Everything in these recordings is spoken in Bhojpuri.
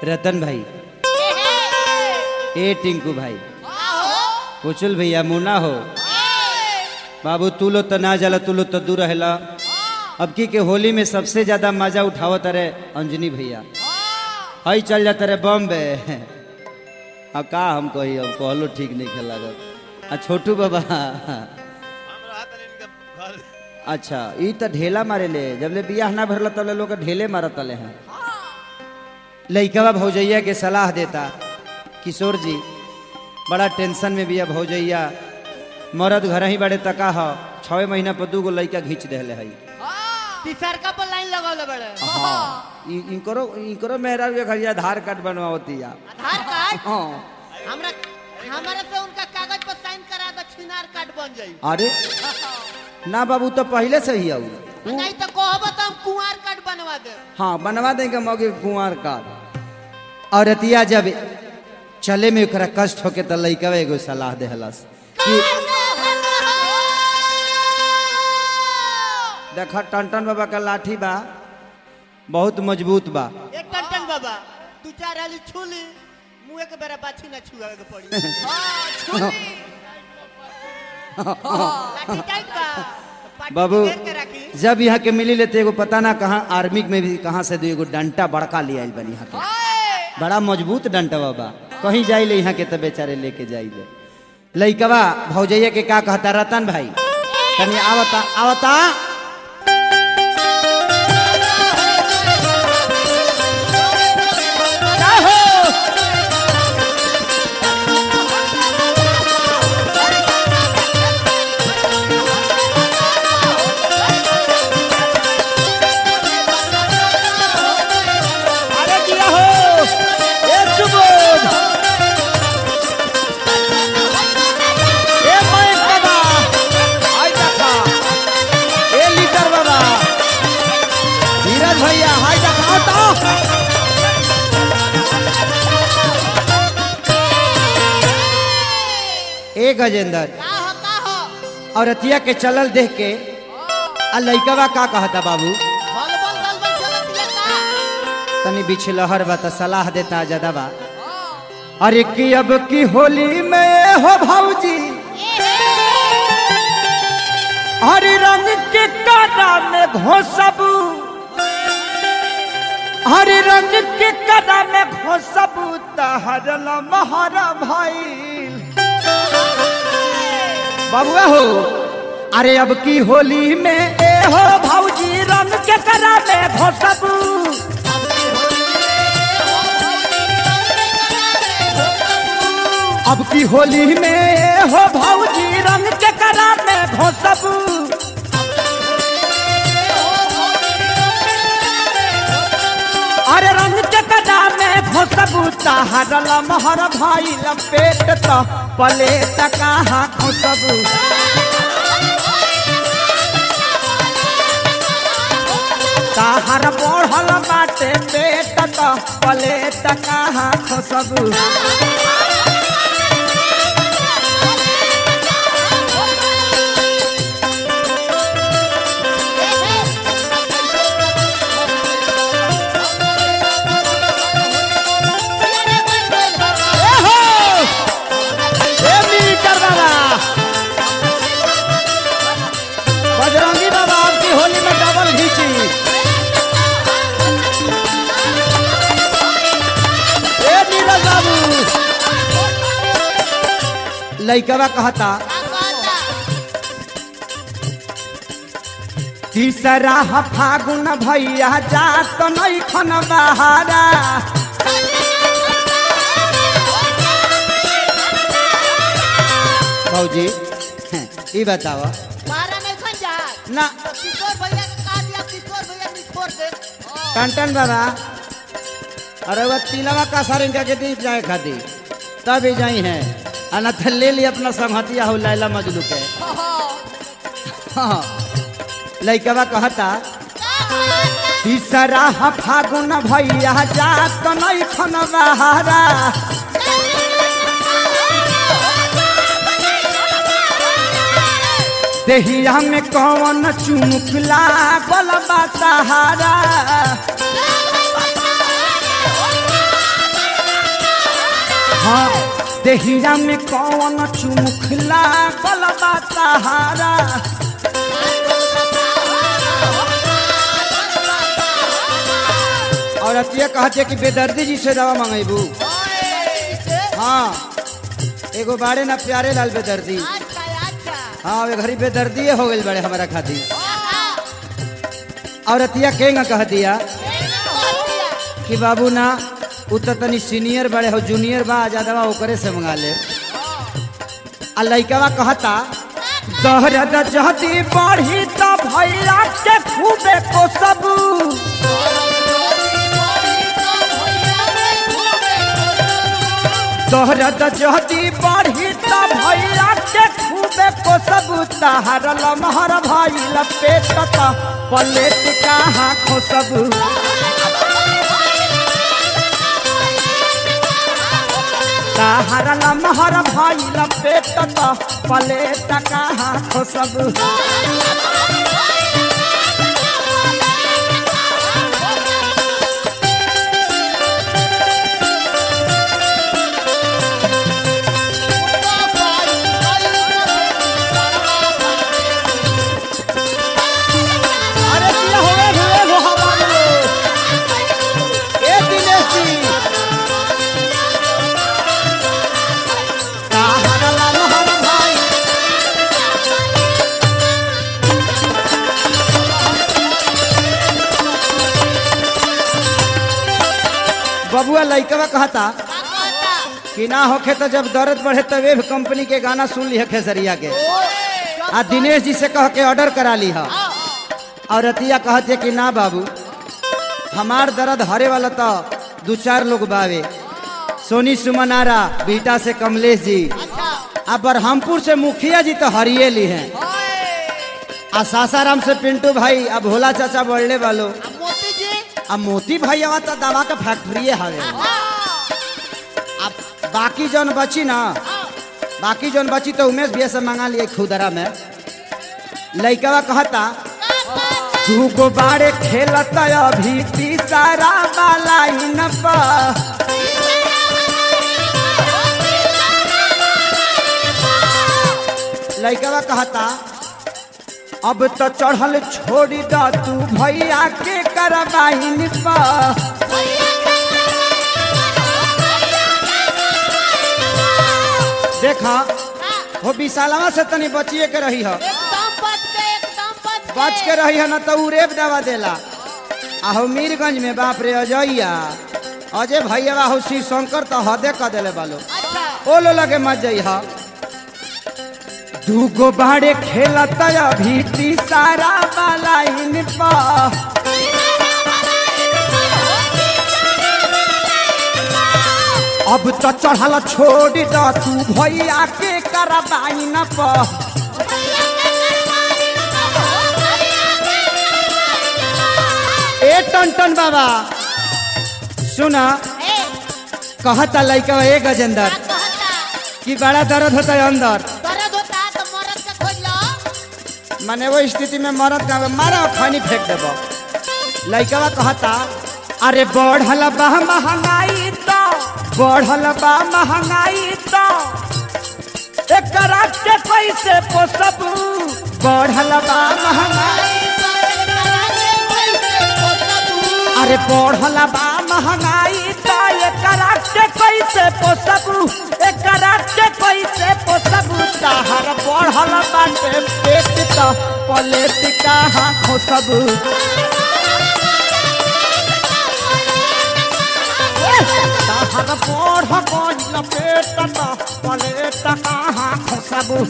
रतन भाई ए टिंकू भाई कुचल भैया मुना हो बाबू तू लो तो ना जाला तू लो तो दूर रहेला अब की के होली में सबसे ज्यादा मजा उठावत रे अंजनी भैया हई चल जाता रे बॉम्बे अब का हम कही अब कहलो ठीक नहीं खेल लागत आ छोटू बाबा अच्छा ई तो ढेला मारे ले जब ले बियाह ना भरला तब ले लोग ढेले मारत ले हैं लइकवा भौजैया के सलाह देता किशोर जी बड़ा टेंशन में बिया भौजैया मरद घर ही बड़े तका ह छः महीना पर दू गो लइका घींच देले हई तीसर का पर लाइन लगौले बड़े हाँ इ- इनकरो इनकरो मेहरा के घर आधार कार्ड बनवाती या आधार कार्ड हाँ हमरा हमारे से उनका कागज पर साइन करा दो छिनार कार्ड बन जाई अरे ना बाबू तो पहले से ही आऊ नहीं तो कहब तो हम कुंवार कार्ड बनवा दे हाँ बनवा देंगे मौके कुंवर का और अतिया जब चले में ओकरा कष्ट होके तो लइका एगो सलाह देहलस कि देख टन बाबा का लाठी बा बहुत मजबूत बा एक टन टन बाबा तू चार हाली छूली मुंह के बेरा बाछी ना छुआ के पड़ी हां छूली लाठी टाइट बा पाटी बाबू घेर के रखी जब यहाँ के मिली लेते एगो पता ना कहाँ आर्मी में भी कहाँ से दो एगो डंटा बड़का ले आयल बनी यहाँ के ओए बड़ा मजबूत डंटा बाबा कहीं जाइले यहाँ के तो बेचारे लेके जाइले लइकवा भौजैया के का कहता रतन भाई तनी आवता आवता अरे किया हो ए सुबोध ए मयंक बाबा हाय देखा ए लीटर बाबा धीरज भैया हाय देखा तो ए गजेंद्र का हो का हो और अतिया के चलल देख के आ लइकवा का कहता बाबू बल बल बल बल चलत ये का तनी बिछलहर बा त सलाह देता ज्यादा बा अरे की अब की होली में हो भौजी हरी रंग के काटा में घोसबू हरी रंग के काटा में घोसबू तहरल महरा भाई बबुआ हो अरे अब की होली में ए हो भौजी रंग के करा में घोसबू अब की होली में हो भौजी रंग के करा में घोसबू अरे रंग के कदा में घोसबू ताहरल महर भाई लपेट तो पले कहाँ घोसबू ताहर बढ़ल बाटे पेट तो पले कहाँ घोसबू एहो! ए मीटर बाबा! बजरंगी बाबा आपकी होली में डबल घीची ए नीरज बाबू लइकवा कहता तीसरा ह फागुन भैया जात नहीं खन बहारा भौजी ई बताओ मारा नहीं खन जा ना तो किशोर भैया के का दिया किशोर भैया निछोड़ दे टन बाबा अरे वह तिलवा का सर इनका के दीप जाए खाती तब ही जाई है अनथ ले ली अपना संहतिया हो लैला मजलू के हाँ लइकवा कहता तीसरा ह फागुन भैया जात नहीं खन बहारा देहिया में कौन चुमुकला बल सहारा देहिया में कौन चुमुखला गलबा सहारा और अतिया कहते कि बेदर्दी जी से दवा मंगेबू हाँ एगो बाड़े ना प्यारे लाल बेदर्दी हाँ वे घरी बेदर्दी हो गई बड़े हमारा खातिर और अतिया केंगा कह दिया कि बाबू ना उ तो तनी सीनियर बड़े हो जूनियर बा ज्यादा ओकरे से मंगा ले आ लइकवा कहता दहरद जहदी बढ़ी त भैया के खूबे को सब दहरद जहदी बढ़ी त भैया के खूबे को सब तहर लमहर भाई लपेट त पलेट कहाँ खो सब तहर लमहर भाई लपेट त पलेट कहाँ खो सब अरे दिया होवे हुए वो हमारे ए दिनेश जी ताहरा लमहर भाई बबुआ लइकवा कहता कि ना होखे तो जब दर्द बढ़े तो वेब कंपनी के गाना सुन ली खेसरिया के आ दिनेश जी से कह के ऑर्डर करा ली है और रतिया कहते कि ना बाबू हमार दर्द हरे वाला तो दो चार लोग बावे सोनी सुमनारा बीटा से कमलेश जी आ बरहमपुर से मुखिया जी तो हरिये ली हैं आ सासाराम से पिंटू भाई अब भोला चाचा बढ़ले वालो मोती जी अब मोती भाई आवा तो दवा का फैक्ट्री हवे अब बाकी जौन बची ना बाकी जौन बची तो उमेश भैया से मंगा लिए खुदरा में लइकवा कहता तू गो बारे खेलता अभी तीसरा वाला इन पर लइकवा कहता अब तो चढ़ल छोड़ी द तू भैया के करवाइन पर देखा हो विशालवा से तनी बचिए के रही है एकदम बच के एकदम बच के बच के रही है ना तो उ रेप दवा देला आ हो मीरगंज में बाप रे अजैया अजय भैया हो शिव शंकर तो हदे क देले बालो अच्छा ओ लो लगे मत जइहा दूगो बाड़े खेलत अभी तीसरा वाला इन पर अब तो चढ़ल छोड़ द तू भैया के करवाई न पर ए टन बाबा सुना ए कहता लइका ए गजेंद्र का कहता कि बड़ा दर्द होता है अंदर दर्द होता है तो मरद का खोज लो माने वो स्थिति में मरद का मारा और खैनी फेंक देबो लइकवा कहता अरे बढ़ल बा महंगाई तो बढ़ल बा महंगाई तो एकरा के पैसे पोसब बढ़ल बा महंगाई अरे बढ़ल बा महंगाई तो एकरा के पैसे पोसब एकरा के पैसे पोसब ताहर बढ़ल बाटे पेट तो पलेट कहाँ खोसब ताहर बढ़ गइल पेट तो पलेट कहाँ खोसब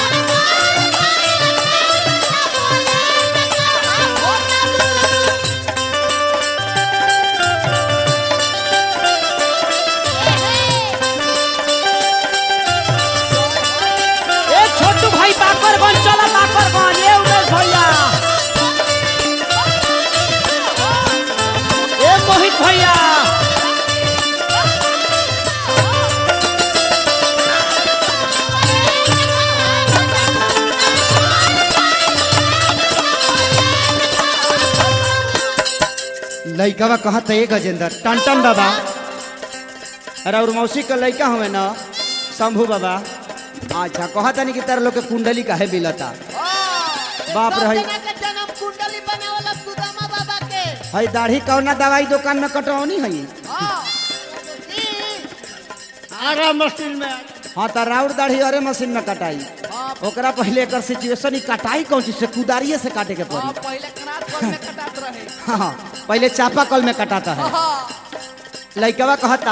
ए छोटू भाई बाकरगंज चला बाकरगंज ए उमेश भैया ए मोहित भैया लइकावा कहत है गजेंद्र टन टन बाबा अरे और मौसी का लइका हमें ना शंभू बाबा अच्छा कहता नहीं कि तार लोग के कुंडली काहे बिलता बाप रे, हई। के जन्म कुंडली बनावला सुदामा बाबा के हई दाढ़ी कौना दवाई दुकान में कटौनी हई हाँ ई आरा मशीन में हाँ तो राउर दाढ़ी अरे मशीन में कटाई हाँ ओकरा पहले एकर सिचुएशन ही कटाई कौन चीज से कुदारिये से काटे के हाँ, पड़ी पहले कनात कल में कटात रहे हाँ पहले चापा कल में कटाता है हाँ लइकवा कहता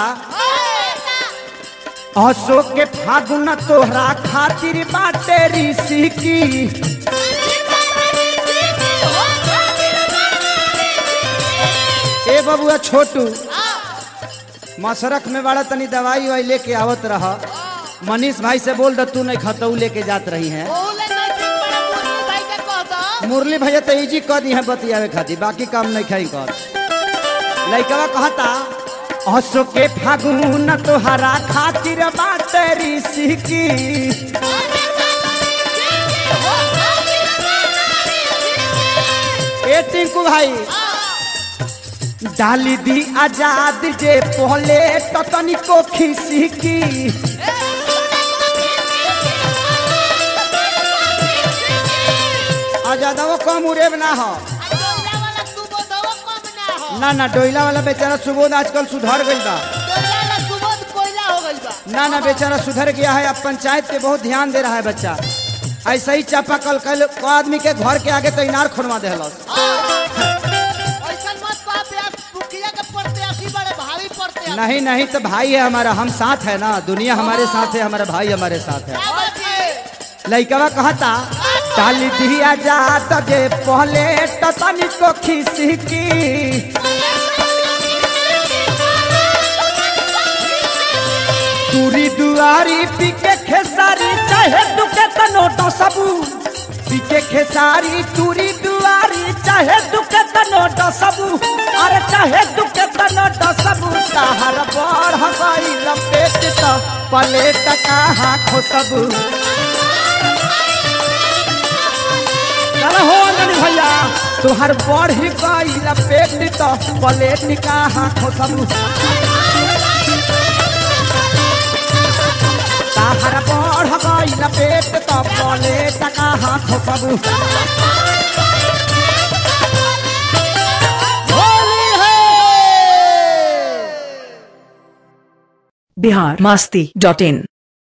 अशोक के फागुन तोहरा खातिर बाटे ऋषि की ए बबुआ छोटू मसरख में बड़ा तनी दवाई वाई लेके आवत रह मनीष भाई से बोल द तू नहीं खतऊ लेके जात रही है बोले नहीं ठीक बड़ा मुर्मू भाई के कह दो मुरली भैया तो इजी कह दी है बतियावे खातिर बाकी काम नहीं खाई कर लइकवा कहता अशोक के फागुन तोहरा खातिर बाटे ऋषि की ए टिंकू भाई डाली दी आजाद जे पहले तो तनिको खिसी की आजादवा कम उड़ेब ना हो डोला वाला सुबोधवा कम ना हो ना ना डोइला वाला बेचारा सुबोध आजकल सुधर गई बा डोला वाला सुबोध कोयला हो गइल बा ना ना बेचारा सुधर गया है अब पंचायत पे बहुत ध्यान दे रहा है बच्चा ऐसा ही चापाकल कल को आदमी के घर के आगे तो इनार खोलवा दे ऐसा मत कह प्यास मुखिया के प्रत्याशी बड़े भारी प्रत्याशी नहीं नहीं तो भाई है हमारा हम साथ है ना दुनिया हमारे साथ है हमारा भाई हमारे साथ है क्या बात है लइकवा कहता डाली दिया जात जे पहले तो तनिको खिसी की तुरी दुआरी पीके खेसारी चाहे दुके तनोटो सबू पीके खेसारी तुरी दुआरी चाहे दुके तनोटो सबू अरे चाहे दुके तनोटो सबू ताहर बड़ हवाई लपेट तो पलेट कहाँ खो सबू चल हो अंजनी भैया तुहर बड़ ही गई लपेट तो पलेट कहाँ खो सबू ताहर बढ़ गई लपेट तो बोले टका हाथ सबू होली है बिहार मास्ती डॉट इन